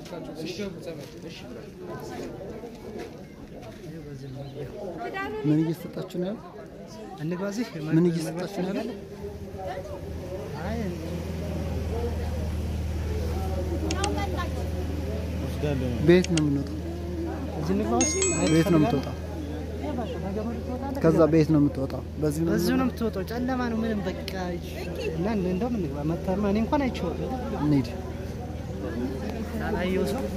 ምን እየሰጣችሁ ነው ያለው? እንግባ እዚህ ምን እየሰጣችሁ ነው ያለው? አይ ቤት ነው የምንወጣው። እዚህ እንግባ ውስጥ ቤት ነው የምትወጣው። ከዛ ቤት ነው የምትወጣው። በዚህ ነው እዚሁ ነው የምትወጣው። ጨለማ ነው ምንም በቃ እና እንደውም እንግባ መተማ እኔ እንኳን አይቼዋለሁ እንሂድ። ያላየው ሰው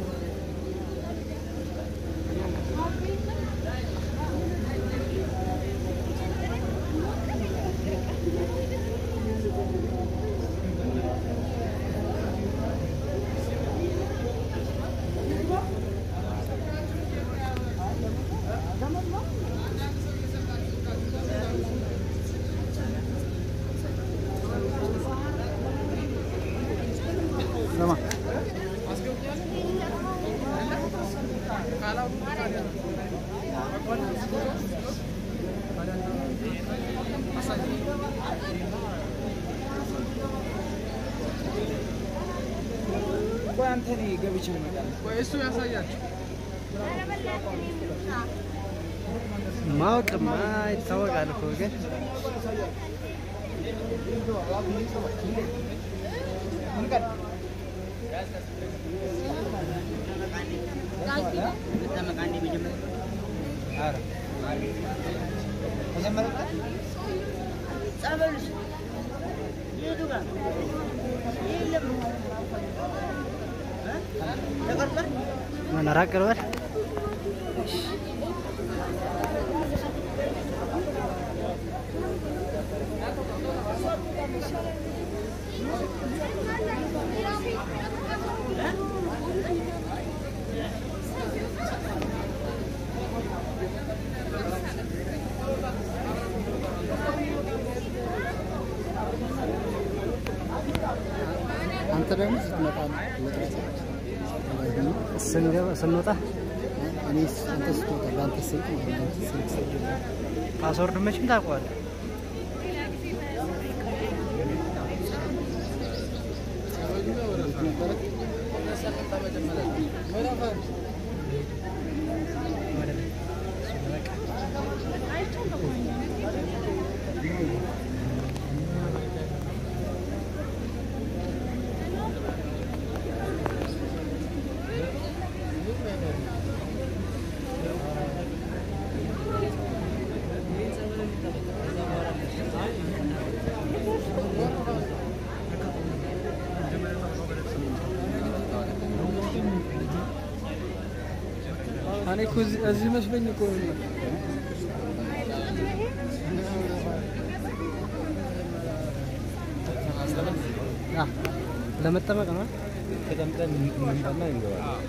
ስማ ቆይ አንተ እኔ ገብቼ እመጣለሁ። ቆይ እሱ ያሳያችሁ። ማወቅማ ይታወቃል እኮ ግን ምን ራቅ በል አንተ ደግሞ ስትመጣ ነው መጥራት ስንገባ ስንወጣ እኔ አንተ ስትወጣ በአንተ ስልክ ማለት ነው። አንተ ስልክ ስትወጣ ፓስወርድ መቼም ታውቀዋለህ። ነበረ እኔ እኮ እዚህ እዚህ መስሎኝ እኮ ነው። አ ለመጠመቅ ነው። ተቀምጠን እንምጣና እንገባለን።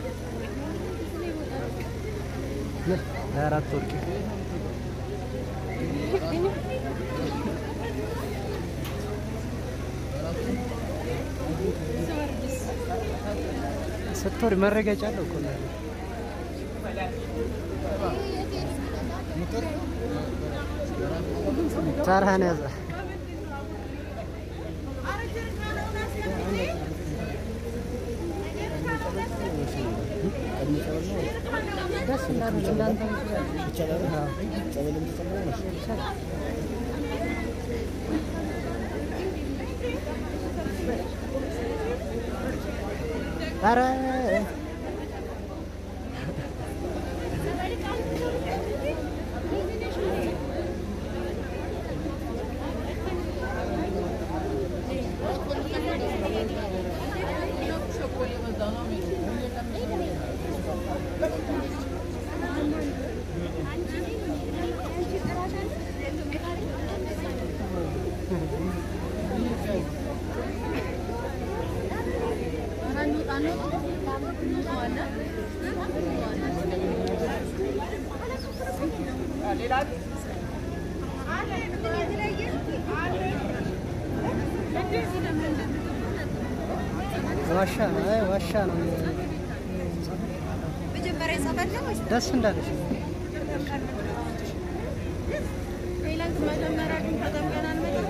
ምን ለአራት ወርቅ ስትወርድ መረገጫ አለው እኮ ነው። ተራህን ያዘ። ደስ እንዳለ እንዳንተ ኧረ ዋሻ ነው። አይ ዋሻ ነው። መጀመሪያ ጸበል ነው ወይስ ደስ እንዳለሽ ሌላስ መጀመሪያ ግን ተጠምቀን አንመጣም?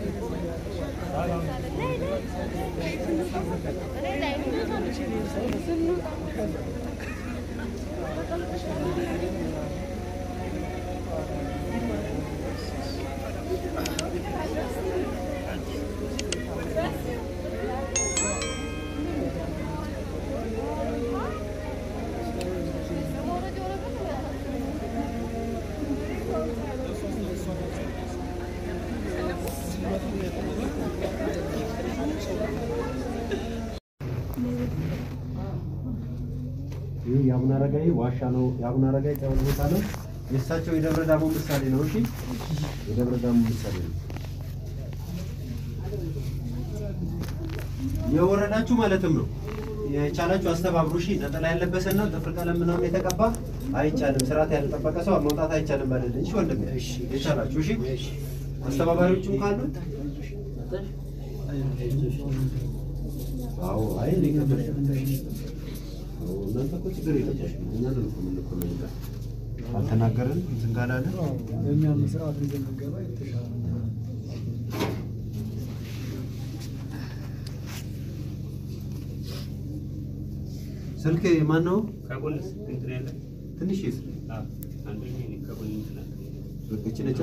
እኔ ላይ ነው። ይህ የአቡነ አረጋዊ ዋሻ ነው። የአቡነ አረጋዊ ጸበል ቦታ ነው። የእሳቸው የደብረ ዳሞ ምሳሌ ነው። እሺ፣ የደብረ ዳሞ ምሳሌ ነው። የወረዳችሁ ማለትም ነው። የቻላችሁ አስተባብሩ። እሺ፣ ነጠላ ያለበሰና ጥፍር ቀለም ምናምን የተቀባ አይቻልም። ስርዓት ያልጠበቀ ሰው መውጣት አይቻልም። በልልኝ። እሺ ወንድሜ፣ የቻላችሁ እሺ። አስተባባሪዎችም ካሉ አዎ፣ አይ እኔ ከበደ እናንተ እኮ ችግር የለባችሁም። እኛ ነን እኮ የምንኮመንበት አልተናገርን እንትን ካላለ በእኛም ስርዓት እንደምንገባ የተሻለ ነው። ስልክ ማን ነው? ከጎንስ እንትን ያለ ትንሽ ስልክ አንዱ ከጎን እንትን አለ። እቺ ነች።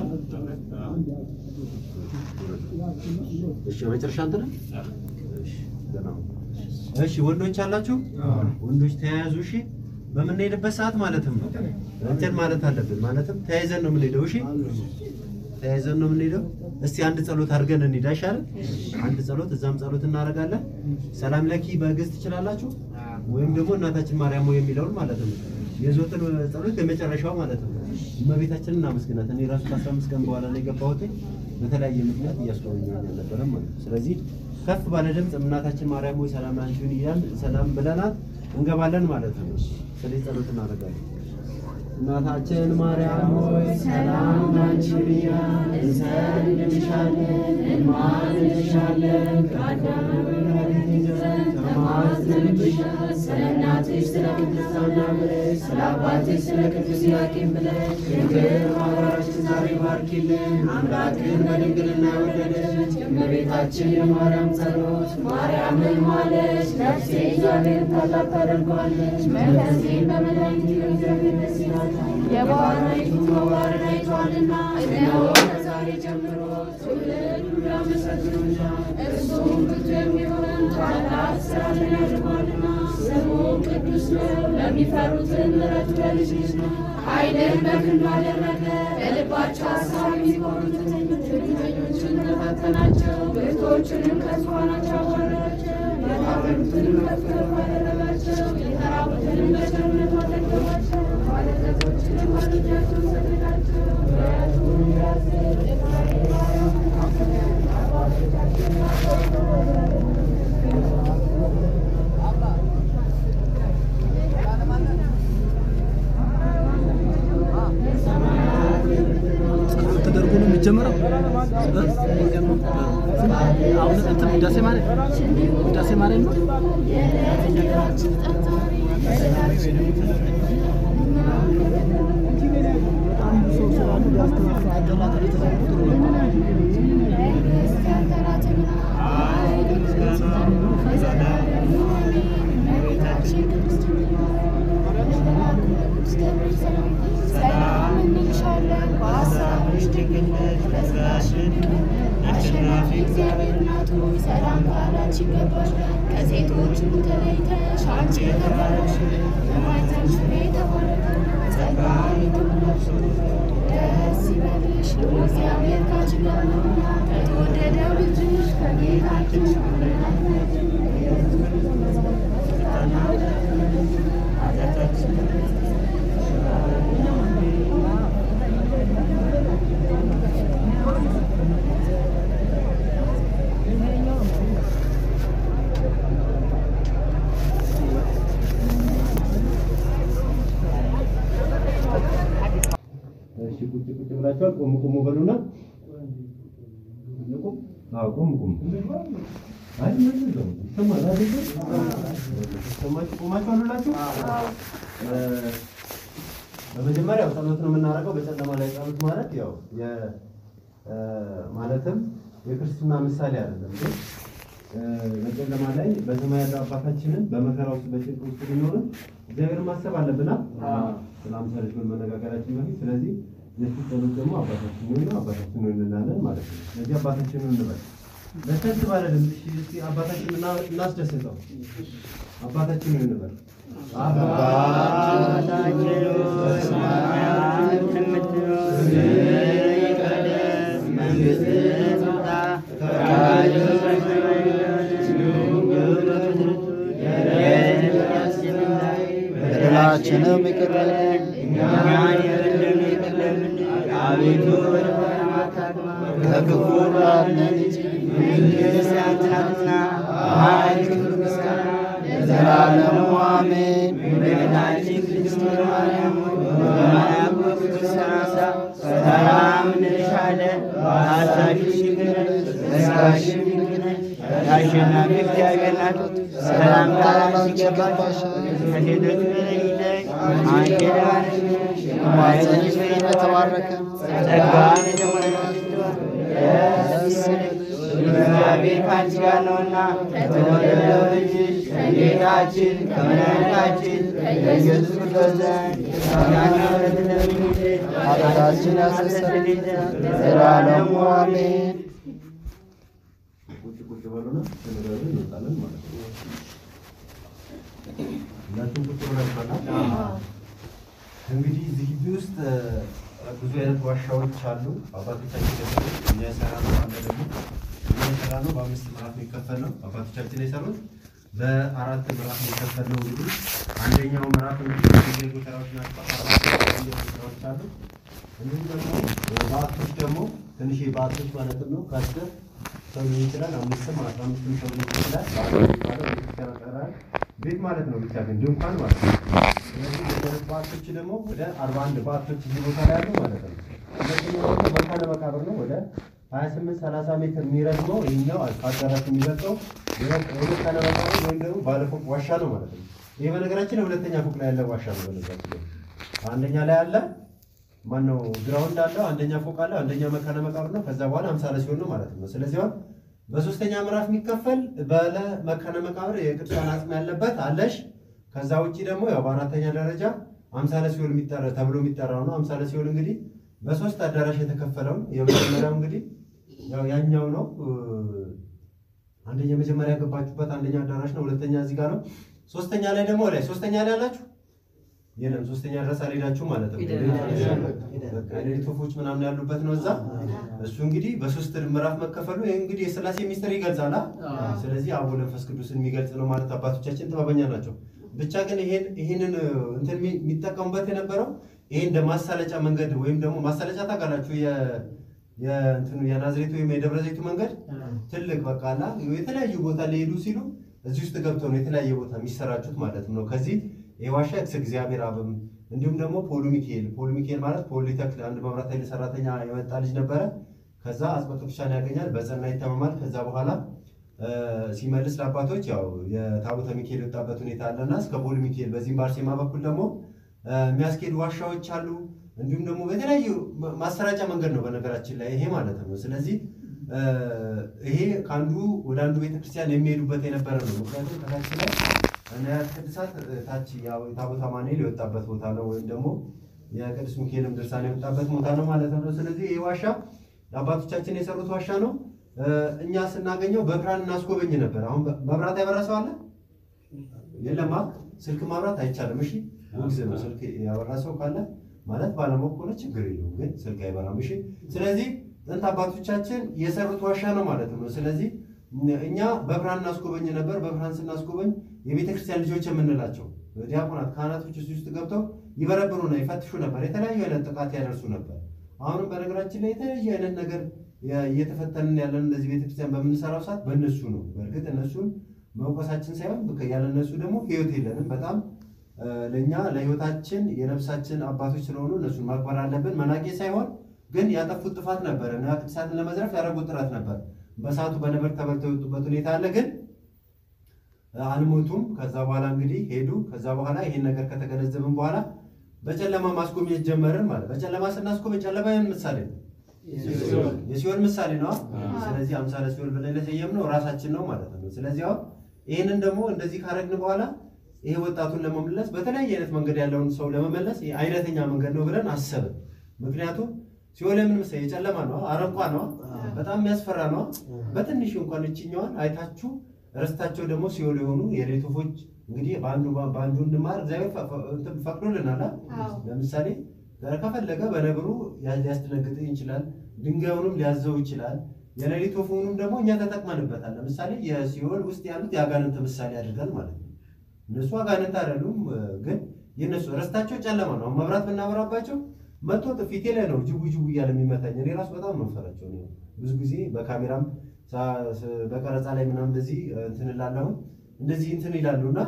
እሺ መጨረሻ አንተ ነህ? እሺ ደህና ሁን። እሺ ወንዶች አላችሁ? ወንዶች ተያያዙ። እሺ በምንሄድበት ሰዓት ማለትም ነው እንትን ማለት አለብን። ማለትም ተያይዘን ነው የምንሄደው። እሺ ተያይዘን ነው የምንሄደው። እስቲ አንድ ጸሎት አድርገን እንሂድ አይሻልም? አንድ ጸሎት እዛም ጸሎት እናደርጋለን። ሰላም ለኪ በግዕዝ ትችላላችሁ፣ ወይም ደግሞ እናታችን ማርያም ሆይ የሚለውን ማለት ነው። የዞትን ጸሎት የመጨረሻው ማለት ነው። እመቤታችንን እናመስግናት። እኔ ራሱ ከአስራ አምስት ቀን በኋላ ነው የገባሁት። በተለያየ ምክንያት እያስጎበኘኝ አልነበረም ማለት ነው። ስለዚህ ከፍ ባለ ድምፅ እናታችን ማርያም ሆይ ሰላም አንቺን እያልን ሰላም ብለናት እንገባለን ማለት ነው። ስለዚህ ጸሎት እናደርጋለን። እናታችን ማርያም ሆይ ሰላም ላንቺ ብያለሁ፣ እንሰግድልሻለን፣ እንማልድሻለን ከአዳም መድኃኒት ይዘን ተማጽነንብሻል። ስለ እናትሽ ስለ ቅድስት ሐና ብለሽ ስለ አባትሽ ስለ ቅዱስ ኢያቄም ብለሽ ድንግል ማርያችን ዛሬ ባርኪልን። አምላክን በድንግልና የወለደች እመቤታችን የማርያም ጸሎት ማርያምን ማለች ነፍሴ እግዚአብሔርን ታላቅ ታደርገዋለች። መንፈሴን በመድኃኒት እግዚአብሔር ደስ ይላል። የባህራይቱ መዋረድ አይቷልና እነሆ ከዛሬ ጀምሮ ትውልድ ሁሉ ያመሰግኑሻል። እርሱም ብርቱ የሚሆን ታላቅ ሥራን ያደርጓልና ስሙም ቅዱስ ነው። ለሚፈሩትን ምሕረቱ ለልጅ ነው። ኃይልን በክንዱ አደረገ። በልባቸው ሐሳብ የሚሆኑትን ትዕቢተኞችን ተፈተናቸው። ብርቶችንም ከዙፋናቸው አዋረዳቸው። የታመኑትንም ከፍ ከፍ አደረጋቸው። የተራቡትንም በቸርነቱ አጠገባቸው። ባለጠጎችንም ባዶ እጃቸውን ሰደዳቸው። ምሕረቱን ያዝል ተደርጎ ነው የሚጀመረው። አሁን እንትን ውዳሴ ማለት ውዳሴ ማለት ነው። ሰላም እንልሻለን በሀሳብሽ ድንግል ነሽ በሥጋሽም አሸናፊ እግዚአብሔር እናቱ ሰላም ካላንቺ ይገባል። ከሴቶች ሁሉ ተለይተሽ አንቺ የተባረክሽ በማኅፀንሽ ፍሬ የተባረከ ጸጋን የተሞላሽ ደስ ይበልሽ እግዚአብሔር ካንቺ ጋር ነውና ከተወደደው ልጅሽ ከጌታችን ከመድኃኒታችን ከኢየሱስ ክርስቶስ ይቅርታና ኃጢአታችንን እሺ ቁጭ ቁጭ ብላችኋል። ቆም ቆም በሉና ቁም። አዎ ቆም ቆም። አይ ምን ነው ይሰማል አይደል? ይሰማችሁ ቆማችኋል ሁላችሁ? እ በመጀመሪያ ያው ጸሎት ነው የምናደርገው። በጨለማ ላይ ጸሎት ማለት ያው የ እ ማለትም የክርስትና ምሳሌ አይደለም ግን በጨለማ ላይ በሰማይ ያለው አባታችንን በመከራ ውስጥ በጭንቅ ውስጥ ቢኖርም እግዚአብሔርን ማሰብ አለብና ስለ አምሳ ልጅ መነጋገራችን በፊት ስለዚህ የሱ ጸሎት ደግሞ አባታችን ሆይ ነው አባታችን ሆይ እንላለን ማለት ነው። ስለዚህ አባታችን ሆይ እንበል በሰት ባለ ድምፅ እሺ፣ እስኪ አባታችን እና- እናስደስተው አባታችን ሆይ እንበል አባታችን በሰማያት የምትኖር ስምህ ይቀደስ፣ መንግሥትህ ትምጣ፣ ፈቃድህ በሰማይ እንደሆነች እንዲሁም በምድር ትሁን። የዕለት እንጀራችንን ዛሬ በደላችንን ይቅር በለን እኛን የበደሉንን ይቅር እንደምንል፣ አቤቱ ወደ ፈተና አታግባን ከክፉ ሁሉ አድነን እንጂ መንግሥት ያንተ ናትና ኃይል፣ ክብር፣ ምስጋና ለዘላለሙ አሜን። እመቤታችን ቅድስት ማርያም ሆይ በመልአኩ ቅዱስ ሰላምታ ሰላም እንልሻለን። በሐሳብሽ ድንግል ነሽ፣ በሥጋሽም ድንግል ነሽ። የአሸናፊ እግዚአብሔር ናት። ሰላምታ ላንቺ ይገባሻል። ከሴቶች ተለይተሽ አንቺ የተባረክሽ ነሽ፣ የማኅፀንሽ ፍሬ የተባረከ ነው። ጸጋን የተሞላሽ ደስ ይበልሽ እግዚአብሔር ከአንቺ ጋር ነውና ከተወደደው ልጅሽ ከጌታችን ከመድኃኒታችን ከኢየሱስ ክርስቶስ ዘንድ ምስጋናና ምሕረት ለምኝልን ኃጢአታችንን ያስተሰርይልን ዘንድ ለዘላለሙ አሜን። ቁጭ ቁጭ በሉና ተነጋገሩ እንወጣለን ማለት ነው። ሁላችሁም ቁጭ ብላችኋል? እንግዲህ እዚህ ግቢ ውስጥ እ፣ ብዙ አይነት ዋሻዎች አሉ። አባቶቻችን የሰሩት እኛ የሰራነው አለ ደግሞ እኛ የሰራነው በአምስት ምዕራፍ የሚከፈል ነው። አባቶቻችን የሰሩት በአራት ምዕራፍ የሚከፈል ነው። እንግዲህ አንደኛው ምዕራፍ እንግዲህ የጊዜ ጎተራዎች ናቸው። አራት የጊዜ ጎተራዎች አሉ። እንዲሁም ደግሞ በዓቶች ደግሞ ትንሽ በዓቶች ማለትም ነው ከአስር ሰው ሊሆን ይችላል። አምስትም አስራ አምስትም ሰው ሊሆን ይችላል። በዓት የሚባለው ቤተክርስቲያን አጠራር ቤት ማለት ነው። ብቻ ግን ድንኳን ማለት ነው። ስለዚህ የደረስ በዓቶች ደግሞ ወደ አርባ አንድ በዓቶች እዚህ ቦታ ላይ ያሉ ማለት ነው። ሁለተኛው ደግሞ መካነ መቃብር ነው። ወደ ሀያ ስምንት ሰላሳ ሜትር የሚረዝመው ይህኛው ከአዳራሽ የሚበልጠው የመካነ መቃብር ወይም ደግሞ ባለፎቅ ዋሻ ነው ማለት ነው። ይህ በነገራችን ላይ ሁለተኛ ፎቅ ላይ ያለ ዋሻ ነው። በነገራችን ላይ አንደኛ ላይ አለ ማነው ግራውንድ አለው፣ አንደኛ ፎቅ አለው፣ አንደኛ መካነ መቃብር ነው። ከዛ በኋላ አምሳ ላይ ሲሆን ነው ማለት ነው። ስለዚህ አሁን በሶስተኛ ምዕራፍ የሚከፈል ባለ መካነ መቃብር የቅዱሳን አጽም ያለበት አለሽ። ከዛ ውጪ ደግሞ ያው በአራተኛ ደረጃ አምሳለ ሲኦል የሚጠራ ተብሎ የሚጠራው ነው። አምሳለ ሲኦል እንግዲህ በሶስት አዳራሽ የተከፈለውን የመጀመሪያው እንግዲህ ያው ያኛው ነው። አንደኛ መጀመሪያ ያገባችሁበት አንደኛ አዳራሽ ነው። ሁለተኛ እዚህ ጋር ነው። ሶስተኛ ላይ ደግሞ ላይ ሶስተኛ ላይ አላችሁ የለም ሶስተኛ ድረስ አልሄዳችሁ ማለት ነው። በቃ የሌሊት ወፎች ምናምን ያሉበት ነው እዛ። እሱ እንግዲህ በሶስት ምዕራፍ መከፈሉ ይህ እንግዲህ የሥላሴ ሚስጥር ይገልጻል። አ? ስለዚህ አብ ወልድ መንፈስ ቅዱስን የሚገልጽ ነው ማለት አባቶቻችን ጥበበኛ ናቸው። ብቻ ግን ይሄን ይሄንን እንትን የሚ- የሚጠቀሙበት የነበረው ይሄ እንደ ማሳለጫ መንገድ ወይም ደግሞ ማሳለጫ ታውቃላችሁ የ የእንትኑ የናዝሬቱ ወይም የደብረ ዘይቱ መንገድ ትልቅ በቃ አላ የተለያዩ ቦታ ሊሄዱ ሲሉ እዚህ ውስጥ ገብተው ነው የተለያየ ቦታ የሚሰራጩት ማለት ነው። ከዚህ የዋሻ ኤክስ እግዚአብሔር አብም እንዲሁም ደግሞ ፖሉ ሚካኤል ፖሉ ሚካኤል ማለት ፖሉ ሊተክል አንድ መብራት ኃይል ሰራተኛ የመጣ ልጅ ነበረ። ከዛ አጽበ ቅዱሳን ያገኛል፣ በጸና ይታመማል። ከዛ በኋላ እ፣ ሲመልስ ለአባቶች ያው የታቦተ ሚካኤል የወጣበት ሁኔታ አለና እስከ ፖሉ ሚካኤል በዚህም በአርሴማ በኩል ደግሞ እ፣ የሚያስኬዱ ዋሻዎች አሉ። እንዲሁም ደግሞ በተለያዩ ማሰራጫ መንገድ ነው በነገራችን ላይ ይሄ ማለት ነው። ስለዚህ እ፣ ይሄ ከአንዱ ወደ አንዱ ቤተክርስቲያን የሚሄዱበት የነበረ ነው። ምክንያቱም ከታች ላይ ንዋያተ ቅድሳት እ፣ ታች ያው የታቦተ አማኑኤል የወጣበት ቦታ ነው፣ ወይም ደግሞ የቅዱስ ሚካኤልም ድርሳን የወጣበት ቦታ ነው ማለት ነው። ስለዚህ ይህ ዋሻ አባቶቻችን የሰሩት ዋሻ ነው። እ፣ እኛ ስናገኘው በብርሃን እናስጎበኝ ነበር። አሁን በ- መብራት ያበራ ሰው አለ? የለማ ስልክ ማብራት አይቻልም። እሺ ውግዝ ነው። ስልክ ያበራ ሰው ካለ ማለት ባለማወቅ ከሆነ ችግር የለውም፣ ግን ስልክ አይበራም። እሺ ስለዚህ ጥንት አባቶቻችን የሰሩት ዋሻ ነው ማለት ነው። ስለዚህ እኛ በብርሃን እናስጎበኝ ነበር። በብርሃን ስናስጎበኝ የቤተ ክርስቲያን ልጆች የምንላቸው ዲያቆናት፣ ካህናቶች እዚህ ውስጥ ገብተው ይበረብሩና ይፈትሹ ነበር። የተለያዩ አይነት ጥቃት ያደርሱ ነበር። አሁንም በነገራችን ላይ የተለያየ አይነት ነገር የ- እየተፈተንን ያለን እንደዚህ ቤተክርስቲያን በምንሰራው ሰዓት በእነሱ ነው። በእርግጥ እነሱን መውቀሳችን ሳይሆን በቃ ያለ እነሱ ደግሞ ህይወት የለንም። በጣም እ፣ ለእኛ ለህይወታችን የነፍሳችን አባቶች ስለሆኑ እነሱን ማክበር አለብን። መናቄ ሳይሆን ግን ያጠፉት ጥፋት ነበረ እና ቅዱሳትን ለመዝረፍ ያደረጉት ጥረት ነበር። በሰዓቱ በነበር ተበልተው የወጡበት ሁኔታ አለ ግን አልሞቱም። ከዛ በኋላ እንግዲህ ሄዱ። ከዛ በኋላ ይሄን ነገር ከተገነዘብን በኋላ በጨለማ ማስጎብኘት ጀመርን ማለት በጨለማ ስናስጎበኝ ጨለማ ያን ምሳሌ ነው። የሲኦል ምሳሌ ነው። ስለዚህ አምሳለ ሲኦል ብለን የሰየምነው ራሳችን ነው ማለት ነው። ስለዚህ አሁን ይህንን ደግሞ እንደዚህ ካረግን በኋላ ይሄ ወጣቱን ለመመለስ በተለያየ አይነት መንገድ ያለውን ሰው ለመመለስ ይሄ አይነተኛ መንገድ ነው ብለን አሰብን። ምክንያቱም ሲኦል የምን መሰለኝ የጨለማ ነው፣ አረንቋ ነው፣ በጣም የሚያስፈራ ነው። በትንሹ እንኳን እችኛዋን አይታችሁ ርስታቸው ደግሞ ሲኦል የሆኑ የሌሊት ወፎች እንግዲህ በአንዱ በአንዱ እንማር እግዚአብሔር ፈ- ፈ- እንትን ፈቅዶልናል። አ? ለምሳሌ ከፈለገ በነብሩ ሊያስደነግጥ ይችላል። ድንጋዩንም ሊያዘው ይችላል። የሌሊት ወፉንም ደግሞ እኛ ተጠቅመንበታል። ለምሳሌ የሲኦል ውስጥ ያሉት የአጋንንት ምሳሌ አድርገን ማለት ነው። እነሱ አጋንንት አይደሉም፣ ግን የእነሱ ርስታቸው ጨለማ ነው። አሁን መብራት ብናበራባቸው መቶ ፊቴ ላይ ነው ጅቡ ጅቡ እያለ የሚመታኝ። እኔ ራሱ በጣም ነው የምፈራቸው። እኔ ብዙ ጊዜ በካሜራም ሳ- ስ- በቀረጻ ላይ ምናምን እንደዚህ እንትን እላለሁ እንደዚህ እንትን ይላሉ እና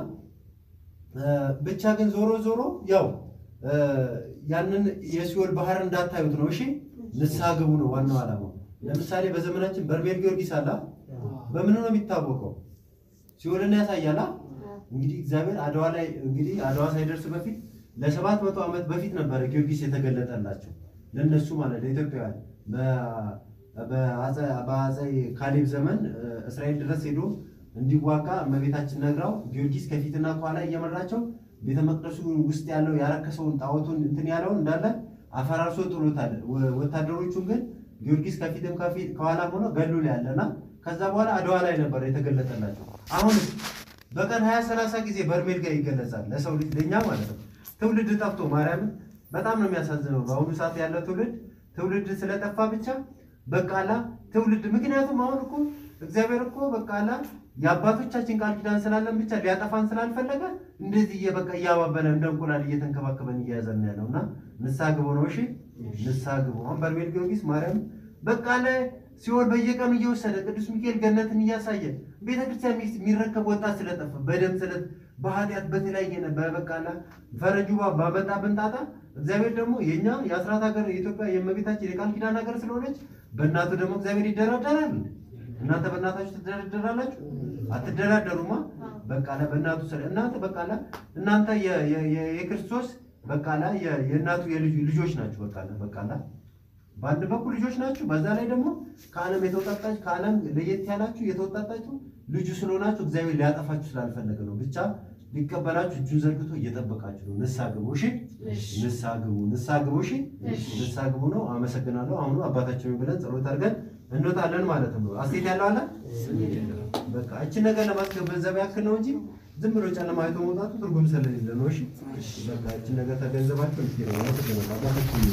ብቻ ግን ዞሮ ዞሮ ያው እ፣ ያንን የሲኦል ባህር እንዳታዩት ነው። እሺ ንስሐ ግቡ ነው ዋናው ዓላማው። ለምሳሌ በዘመናችን በርሜል ጊዮርጊስ አላ በምን ነው የሚታወቀው? ሲኦልን ያሳያላ። እንግዲህ እግዚአብሔር አድዋ ላይ እንግዲህ አድዋ ሳይደርስ በፊት ለሰባት መቶ ዓመት በፊት ነበረ ጊዮርጊስ የተገለጠላቸው ለነሱ ማለት ለኢትዮጵያውያን በ- በአፄ- በአፄ ካሌብ ዘመን እ፣ እስራኤል ድረስ ሄዶ እንዲዋጋ እመቤታችን ነግራው ጊዮርጊስ ከፊትና ከኋላ እየመራቸው ቤተ መቅደሱ ውስጥ ያለው ያረከሰውን ጣዖቱን እንትን ያለውን እንዳለ አፈራርሶ ጥሎታል። ወ- ወታደሮቹን ግን ጊዮርጊስ ከፊትም ከፊት ከኋላም ሆኖ ገሉ ላይ ያለና ከዛ በኋላ አድዋ ላይ ነበር የተገለጠላቸው። አሁን በቀን ሀያ ሰላሳ ጊዜ በርሜል ጋር ይገለጻል ለሰው ልጅ ለእኛ ማለት ነው። ትውልድ ጠፍቶ ማርያምን በጣም ነው የሚያሳዝነው። በአሁኑ ሰዓት ያለው ትውልድ ትውልድ ስለጠፋ ብቻ በቃላ ትውልድ ምክንያቱም አሁን እኮ እግዚአብሔር እኮ በቃላ የአባቶቻችን ቃል ኪዳን ስላለን ብቻ ሊያጠፋን ስላልፈለገ እንደዚህ እየበቃ እያባበለ እንደ እንቁላል እየተንከባከበን እያያዘን ነው ያለው እና ንስሐ ግቡ ነው። እሺ ንስሐ ግቡ። አሁን በርሜል ጊዮርጊስ ማርያም በቃለ ሲኦል በየቀኑ እየወሰደ ቅዱስ ሚካኤል ገነትን እያሳየ ቤተክርስቲያን ሚስት የሚረከብ ወጣት ስለጠፋ በደም ስለት በኃጢአት በተለያየ ነ- በበቃላ ፈረጁ ባ- ባመጣብን ጣጣ እግዚአብሔር ደግሞ የእኛ የአስራት ሀገር የኢትዮጵያ የእመቤታችን የቃል ኪዳን ሀገር ስለሆነች በእናቱ ደግሞ እግዚአብሔር ይደራደራል። እናንተ በእናታችሁ ትደራደራላችሁ? አትደራደሩማ። በቃላ በእናቱ ስለ እናንተ በቃላ እናንተ የ- የ- የ- የክርስቶስ በቃላ የ- የእናቱ የልጁ ልጆች ናችሁ። በቃላ በቃላ በአንድ በኩል ልጆች ናችሁ፣ በዛ ላይ ደግሞ ከዓለም የተወጣጣችሁ ከዓለም ለየት ያላችሁ የተወጣጣችሁ ልጁ ስለሆናችሁ እግዚአብሔር ሊያጠፋችሁ ስላልፈለገ ነው። ብቻ ሊቀበላችሁ እጁን ዘርግቶ እየጠበቃችሁ ነው። ንስሐ ግቡ እሺ፣ ንስሐ ግቡ፣ ንስሐ ግቡ እሺ፣ ንስሐ ግቡ ነው። አመሰግናለሁ። አሁኑ አባታችን ብለን ጸሎት አድርገን እንወጣለን ማለት ነው። አስቴት ያለው አለ በቃ እችን ነገር ለማስገንዘብ ያክል ነው እንጂ ዝም ብሎ ጨለማ አይቶ መውጣቱ ትርጉም ስለሌለ ነው። እሺ በቃ እችን ነገር ተገንዘባችሁ እንትን ነው። አመሰግናለሁ። አባታችን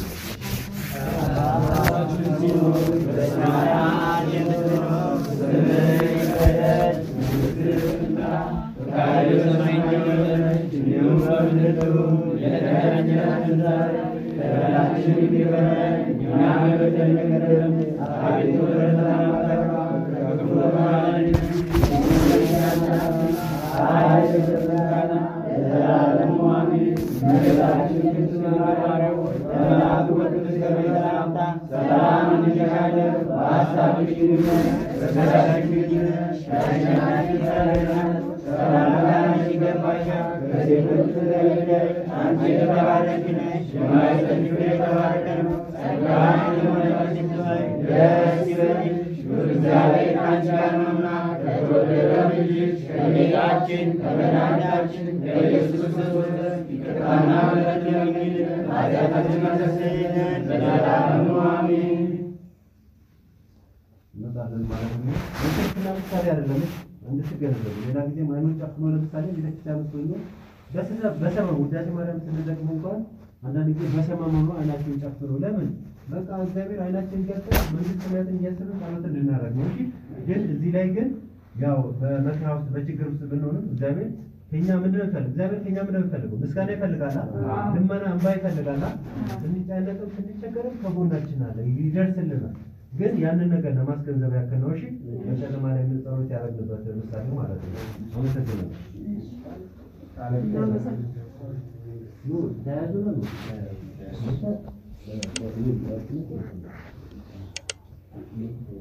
እንመጣለን ማለት ነው። የክርስትና ምሳሌ አይደለም እንድትገነዘቡ። ሌላ ጊዜ አይኖች ጨፍኖ ለምሳሌ ቤተክርስቲያን ውስጥ ሆኖ በስነ በሰመም ውዳሴ ማርያም ስንደግሞ እንኳን አንዳንድ ጊዜ በሰመም ሆኖ አይናችን ጨፍኖ ለምን በቃ እግዚአብሔር አይናችን ገልጠ መንግስት ሰማያትን እያሰብን ጸሎት እንድናደርግ ነው። እሺ ግን እዚህ ላይ ግን ያው በመከራ ውስጥ በችግር ውስጥ ብንሆንም እግዚአብሔር ከኛ ምንድን ነው ይፈልግ? እግዚአብሔር ከኛ ምንድን ነው ይፈልገው? ምስጋና ይፈልጋላ፣ ልመና እንባ ይፈልጋላ። ስንጨነቅም ስንቸገርም ከጎናችን አለ፣ ይደርስልናል። ግን ያንን ነገር ለማስገንዘብ ያክል ነው። እሺ በጨለማ ላይ ምን ጸሎት ያደረግንበት ምሳሌ ማለት ነው። አመሰግናለሁ። ኑ ተያዙ ነው ነው